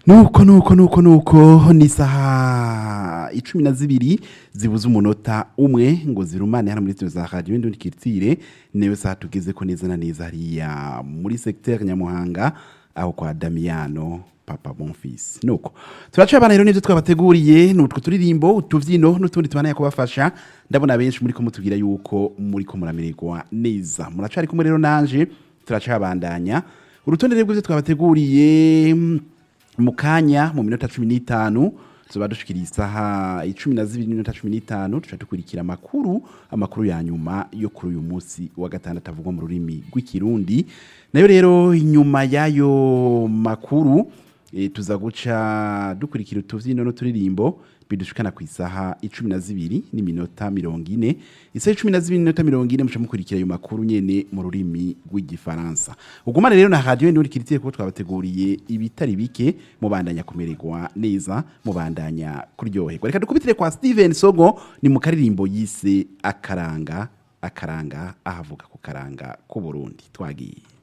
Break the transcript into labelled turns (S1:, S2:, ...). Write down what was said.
S1: nuko nuko nuko nuko ni isaha icumi na zibiri zibuze umunota umwe ngo zirumane hano muri studio za radio indundi kirtire newe saha tugeze ko neza na neza hariya muri secteur Nyamuhanga aho kwa Damiano papa Bonfils nuko turaca abana rero nivyo twabateguriye nutwo turirimbo utuvyino n'utundi tubana kubafasha ndabona benshi muri ko mutubwira yuko muri ko muramererwa neza muracari kumwe rero nanje turaca abandanya urutonde rero rw'ivyo twabateguriye mm, mu kanya mu minota cumi n'itanu tuba dushikira isaha icumi na zibiri n'iminota cumi n'itanu tuca dukurikira amakuru amakuru ya nyuma yo kuri uyu munsi wa gatandatu avugwa mu rurimi rw'ikirundi nayo rero inyuma y'ayo makuru e, tuza guca dukurikira utuvyino n'uturirimbo bidushikana ku isaha icumi na zibiri n'iminota mirongo ine isaha icumi na zibiri n'iminota mirongo ine muca mukurikira ayo makuru nyene mu rurimi rw'igifaransa ugumane rero na radio ndi kiritiye kuko twabateguriye ibitari bike mubandanya kumererwa neza mubandanya kuryoherwa reka dukubitire kwa Steven Sogo ni mu karirimbo yise akaranga akaranga ahavuga ku karanga k'u Burundi twagiye